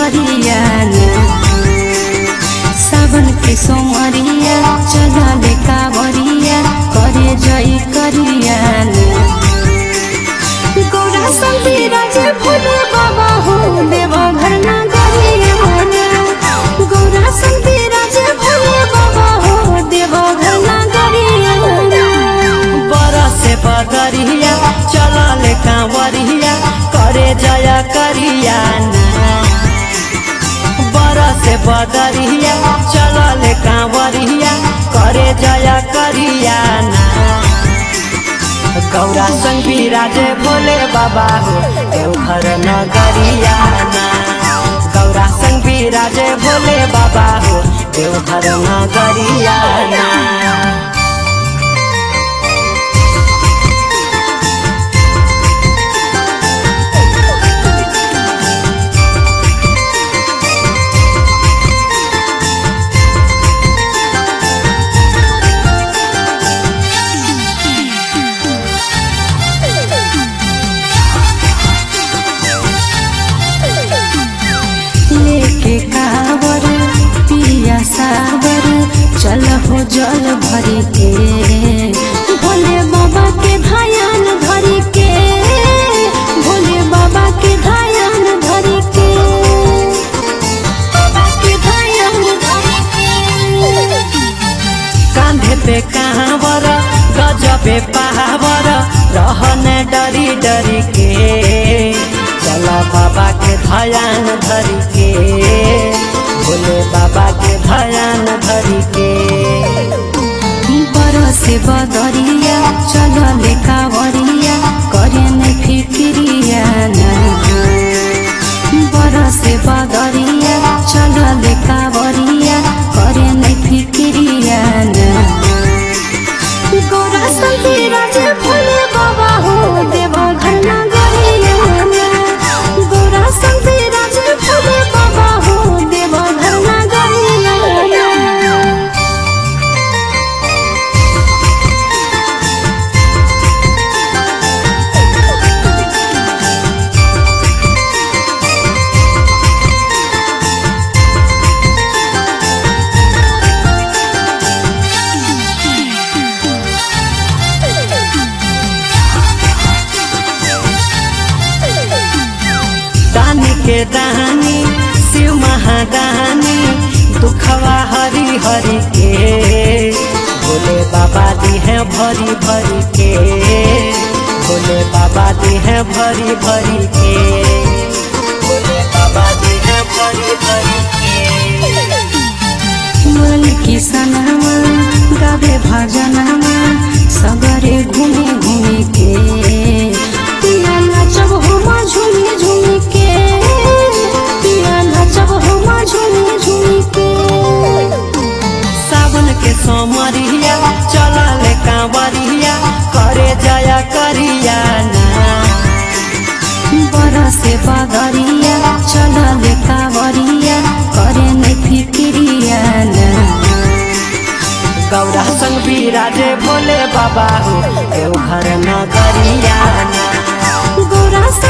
करिया सावन के सोमरिया चलले कावरिया करे जई करिया गौरा संतीरा जे भोले बाबा हो देव घर ना गरिया गौरा संतीरा जे भोले बाबा हो देव घर ना गरिया बरसे बदरिया चलले कांवरिया करे जया करिया बरसे बदरिया चलले कांवरिया करे जया करिया गौरा संग विराजे भोले बाबा हो देवघर नगरिया गौरा संग विराजे भोले बाबा हो देवघर नगरिया लेके कावर पिया सावर चल हो जल भरी के भोले बाबा के धायान धरी के भोले बाबा के धायान धरी के बाबा के धायान धरी के कांधे पे कांवर गजबे पहावर रहने डरी डरी के चला बाबा के धयान धरी के भोले बाबा के धयान धरी के बरसे बदरिया चलले कावरिया करे नै फिक्रिया बरसे बदरिया चलले कावरिया करे नै फिक्रिया गौरा संतीरा जे भोले बाबा हो देव घर ना गरिया गौरा संतीरा जे भोले बाबा हो देव घर ना गरिया दानी के दानी शिव महादानी दुखवा हरी हरी के भोले बाबा दी है भरी भरी के भोले बाबा दी है भरी भरी के भोले बाबा दी है भरी भरी के मन किसनमा गावे भजनमा सगरे घुमे घुमे के पिया नाचब होमा झुमी झुमी के पिया नाचब होमा झुमी झुमी के सावन के सोमरिया चलले कांवरिया करे जया करिया ना बरसे बदरिया चलले कावरिया करे नै फिक्रिया गौरा संग विराजे भोले बाबा हो देवघर नगरिया गौरा